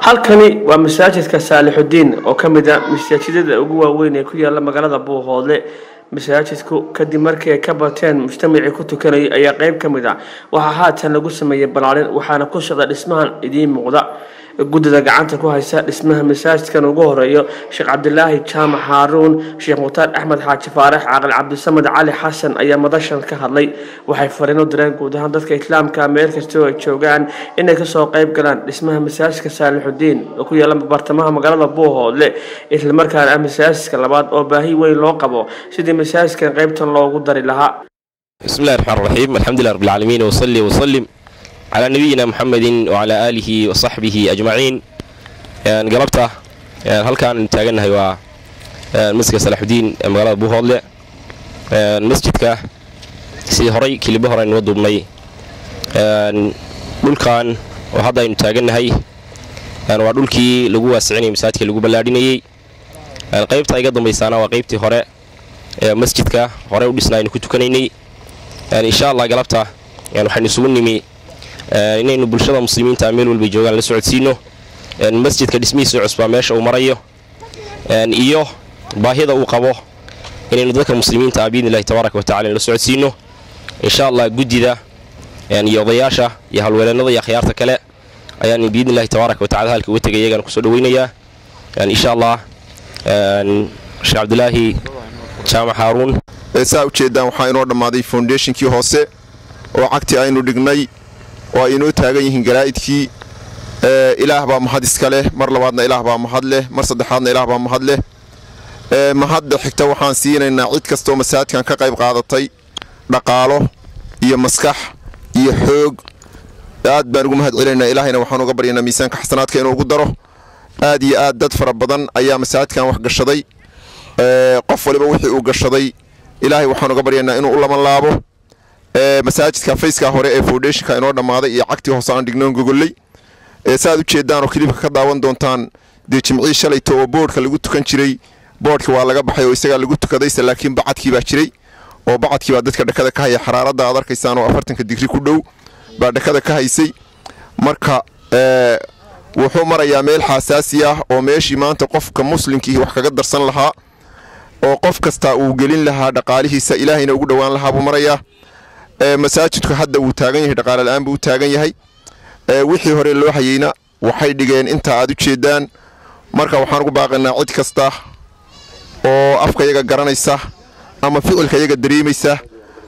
halkani waa masaajidka saalixudiin oo ka mid a masaajidada ugu waaweyn ee ku yaala magaalada buuhoodle masaajidku kadib markii ay ka bateen mujtamacii ku tukanayay ayaa qeyb ka mid a waxaa haatan lagu sameeyey balaalin waxaana ku socda dhismahan idiin muuqda guddida gacanta ku haysa dhismaha masaajidkan ugu horeeyo sheekh cabdilaahi jaamac haaruun sheekh mukhtaar axmed xaaji faarax caaqil cabdisamed cali xasan ayaa madashan ka hadlay waxay fariin u direen guud ahaan dadka islaamka meel kastoo ay joogaan inay kasoo qeyb galaan dhismaha masaajidka saalixudiin oo ku yaala bartamaha magaalada buuhoodle islamarkaana ah masaajidka labaad oo baahi weyn loo qabo sidii masaajidkan qeybtan loogu dari lahaa بسم الله الرحمن الرحيم الحمد لله رب العالمين وصلي وسلم على نبينا محمد وعلى آله وصحبه أجمعين يعني قلبته يعني هل كان تاجنها هو مسجد صلاح الدين مغلبة بوهولة المسجد كا سي هري كلي بهرة نودو بني دول كان وهذا إن تاجنها هي يعني ودول كي لجوا واسعين مساجد كي لجوا بلاديني يعني قيبت أيضا بيسانا وقيبتي هراء مسجد كا هراء ودسنا إن كنتو كنيني يعني إن شاء الله قلبته يعني وحن نسوون نمي inaynu bulshada muslimiinta meel walbay joogaan la socodsiino masjidka dhismihiisa cusbaa meesha uu marayo iyo baahida uu qabo inaynu dadka muslimiinta ah biidni illahi tabaaraka watacala la socodsiino insha allah guddida iyo odayaasha iyo halweeleenada iyo akhyaarta kale ayaan biidni illahi tabaaraka watacala halka uga tegay iyagana kusoo dhaweynayaa insha allah sheekh cabdilaahi jaamac haaruun saa ujeeddaan waxaa inoo dhammaaday foundationkii hoose oo cagti aynu dhignay oo ay inoo taagan yihiin garaa'idkii ilaah baa mahad iska leh mar labaadna ilaah baa mahad leh mar saddexaadna ilaah baa mahad leh mahadda xigta waxaan siinaynaa cid kastoo masaajidkan ka qayb qaadatay dhaqaalo iyo maskax iyo xoog aad baan ugu mahad celinaynaa ilaahayna waxaan uga baryaynaa miisaanka xasanaadka inuu ugu daro aad iyo aad dad fara badan ayaa masaajidkan wax gashaday qof waliba wixii uu gashaday ilaahay waxaan uga baryaynaa inuu u laban laabo masaajidka fayskaa hore ee foundationka inoo dhammaaday iyo cagtii hoose aan dhignoon gogolley saaad u jeedaan oo kilibka ka daawan doontaan dee jimcii shalayto oo boodhka lagu tukan jiray boodhka waa laga baxay oo isagaa lagu tukadayse laakiin bacadkii baa jiray oo bacadkii baa dadka dhakada ka haya xaraaradda aad arkaysaan oo afartanka digri ku dhow baa dhakada ka haysay marka wuxuu marayaa meel xaasaasi ah oo meeshii maanta qofka muslimkiihi wax kaga darsan lahaa oo qof kastaa uu gelin lahaa dhaqaalihiisa ilaahayna ugu dhowaan lahaa buu marayaa masaajidku hadda wuu taagan yahay dhaqaale la-aan buu u taagan yahay wixii hore loo hayeyna waxay dhigeen intaa aad u jeedaan marka waxaan ugu baaqaynaa cid kasta oo afkayaga garanaysa ama ficilkayaga dareemaysa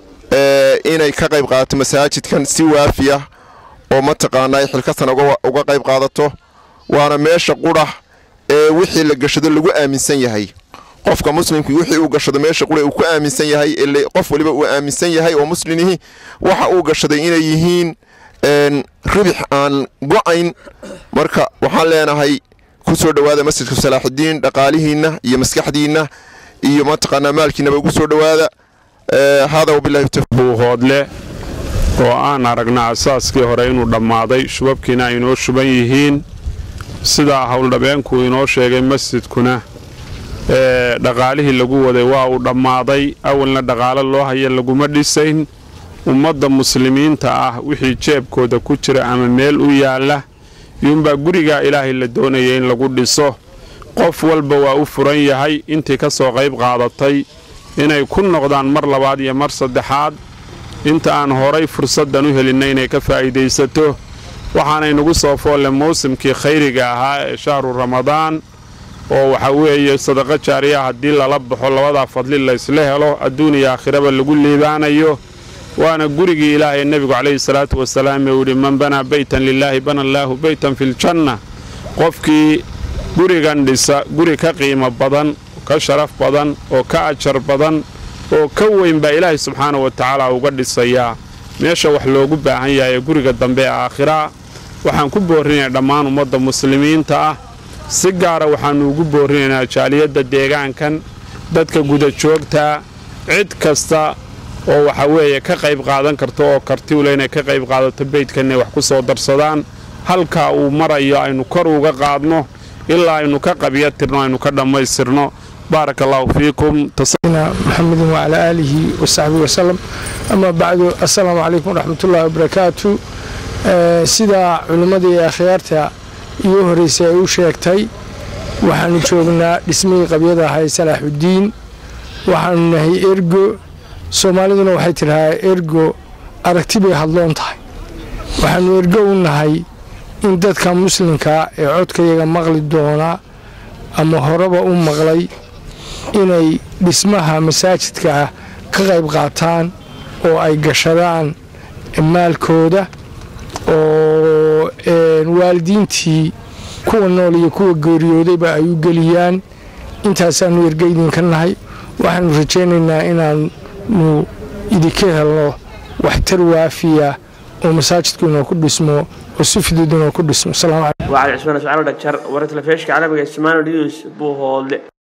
inay ka qayb qaadato masaajidkan si waafiya oo mataqaanaa ay xilkasan uga qayb qaadato waana meesha qudha ee wixii la gashado lagu aaminsan yahay qofka muslimkii wixii uu gashado meesha qura uu ku aaminsan yahay qof waliba uu aaminsan yahay oo muslimihi waxa uu gashaday inay yihiin ribix aan go-ayn marka waxaan leenahay ku soo dhowaada masjidka salaaxudiin dhaqaalihiinna iyo maskaxdiinna iyo mataqaanaa maalkiinaba ugu soo dhowaada hada wabilahi buuhoodle oo aan aragna asaaskii hore inuu dhammaaday shubabkiina ay inoo shuban yihiin sidaa howldhabeenku inoo sheegay masjidkuna ee dhaqaalihii lagu waday waa uu dhammaaday awalna dhaqaalo loo haya laguma dhisayn ummadda muslimiinta ah wixii jeebkooda ku jira ama meel u yaalla iyuunbaa gurigaa ilaahay la doonaya in lagu dhiso qof walba waa u furan yahay intii ka soo qayb qaadatay inay ku noqdaan mar labaad iyo mar saddexaad inta aan horay fursaddan u helinna inay ka faa'iidaysato waxaanaynugu soo foolle mawsimkii khayriga ahaa ee shahru ramadaan oo waxa weeye sadaqo jaariya haddii lala baxo labadaa fadli laysla helo adduun iyo aakhiraba lagu liibaanayo waana gurigii ilaahay nebigu calayhi salaatu wasalaam ee uu yidhi man banaa beytan lilaahi bana allaahu beytan filjanna qofkii gurigan dhisa guri ka qiimo badan ka sharaf badan oo ka ajar badan oo ka weyn baa ilaahay subxaana wa tacaala uga dhisayaa meesha wax loogu baahan yahay ee guriga dambe ee aakhiraa waxaan ku boorrinaya dhammaan ummadda muslimiinta ah si gaara waxaannu ugu boorrinaynaa jaaliyadda deegaankan dadka gudajoogtaa cid kasta oo waxa weeye ka qayb qaadan karta oo kartiwle inay ka qayb qaadato beydkan inay wax ku soo darsadaan halkaa uu marayo aynu kor uga qaadno ilaa aynu ka qabya tirno aynu ka dhammaystirno بارك الله فيكم محمد وعلى آله وصحبه وسلم أما بعد السلام عليكم ورحمة الله وبركاته sida culimmadii akhyaarta iyo horreysay ay u sheegtay waxaanu joognaa dhismihii qabyada ahay salaaxuddiin waxaanu nahay ergo soomaaliduna waxay tidhahaa ergo aragti bay hadloon tahay waxaanu ergo u nahay in dadka muslimkaa ee codkayaga maqli doona ama horeba u maqlay inay dhismaha masaajidka ah ka qayb qaataan oo ay gashadaan maalkooda oo waalidiintii kuwa nool iyo kuwa geeriyoodayba ay u geliyaan intaasaanu erga idinka nahay waxaanu rajaynaynaa inaanu idinka helno waxtar waafiya oo masaajidku inoo ku dhismo oo si fudud inoo ku dhismo waa cali cismaan iscaalo dhagjar warar telefishka carabiga ismaano news buuhoodle